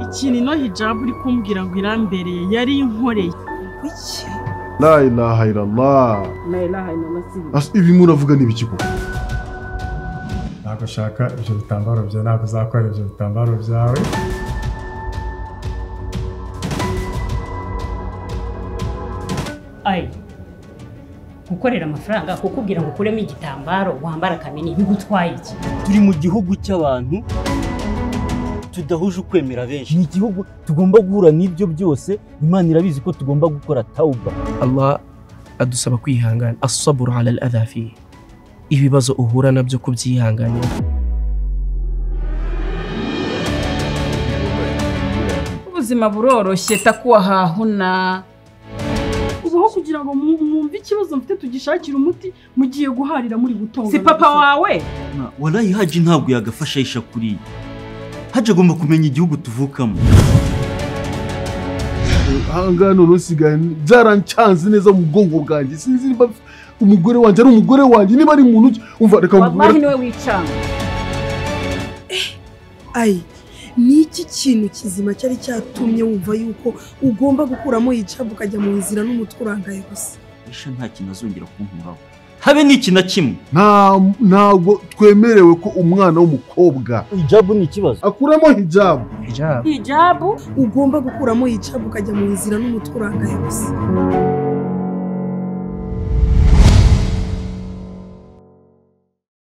ikintu ino hijabu uri kumbwira ngo irambereye yari inkoreye Kuki? la ilaha illallah nayo iri ahantu hasi Asa- ibi muravuga ni ibiki koko ntabwo ushaka ibyo bitambaro byawe ntabwo uzakora ibyo bitambaro byawe ayi gukorera amafaranga kukubwira ngo ukuremo igitambaro wambara kamini bigutwaye iki turi mu gihugu cy'abantu tudahuje ukwemera benshi ni igihugu tugomba guhura n'ibyo byose imana irabizi ko tugomba gukora tawuba Allah adusaba kwihangana asaburu ala al-adha fihi ibibazo uhura nabyo kubyihanganira Ubuzima buroroshye takuwa hahuna. ubaho kugira ngo mu- mwumve ikibazo mfite tugishakire umuti mugiye guharira muri gutonga Si papa wawe? warayi haji ntabwo yagafasha yisha kuriya haji agomba kumenya igihugu tuvukamo ahangaha none usigaye byarancanze neza mu bwonko bwanjye sinzi niba umugore wanjye ari umugore wanjye niba ari muntu ki umva reka Wallahi niwe wicanga. ayi ni iki kintu kizima cyari cyatumye wumva yuko ugomba gukuramo hijabu ukajya mu nzira n'umutwe urangaye gusa isha nta kintu azongera kunkuraho habe n'iki na kimwe nta ntabwo twemerewe ko umwana w'umukobwa hijabu ni ikibazo akuramo hijabu hijab Hijabu? ugomba gukuramo hijabu ukajya mu nzira n'umutwe urangaye gusa